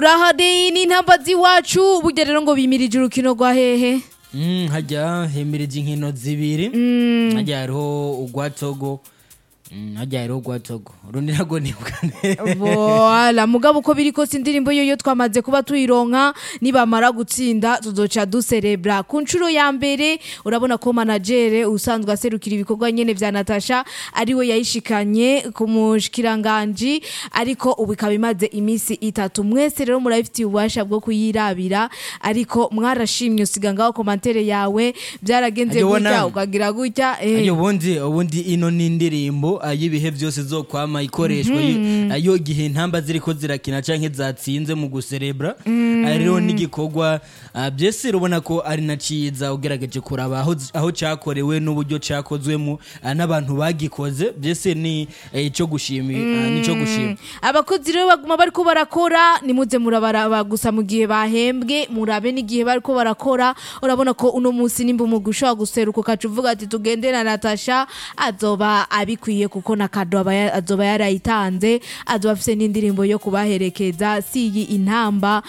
urahadeye n'intambazi iwacu burya rero ngo bimirije urukino rwa hehe Mm, hajya hemereje inkino zibiri hajya hariho urwa togo Mm, hajya hariho urwa togo urundi ntabwo nibuka neza Voila, mugabo uko biri kose indirimbo yo yo twamaze kuba tuyironka nibamara gutsinda tuzoca duserebra ku nshuro ya mbere urabona ko managere usanzwe aserukira ibikorwa nyene vya Natasha ariwe yayishikanye ku mushikiranganji ariko ubu ikaba imaze imisi itatu mwese rero murabifitiye ububasha bwo kuyirabira ariko mwarashimye usiga ngaho komantere yawe byaragenze Ayo gutya wona- ukagira gutya eh. Ayo ubundi ubundi ino ni indirimbo ah, y'ibihe byose zo kwama ikoreshwa yo- ayo gihe intamba ziriko zirakina canke zatsinze mu guserebra Ah, rero n'igikorwa ah, byese urabona ko ari na ciza ugerageje kuraba aho aho cakorewe n'uburyo cakozwemo ah, n'abantu bagikoze byese ni eh, ico gushima ah, nico gushima abakozi rero baguma bariko barakora nimuze murabaraba gusa mu gihe bahembwe murabe n'igihe bariko barakora urabona ko uno munsi nimba umugwi ushobora guseruka ukaca uvuga ati tugende na natasha azoba abikwiye kuko na kado aba ya- azoba yarayitanze azoba afise n'indirimbo yo kubaherekeza si iyi intamba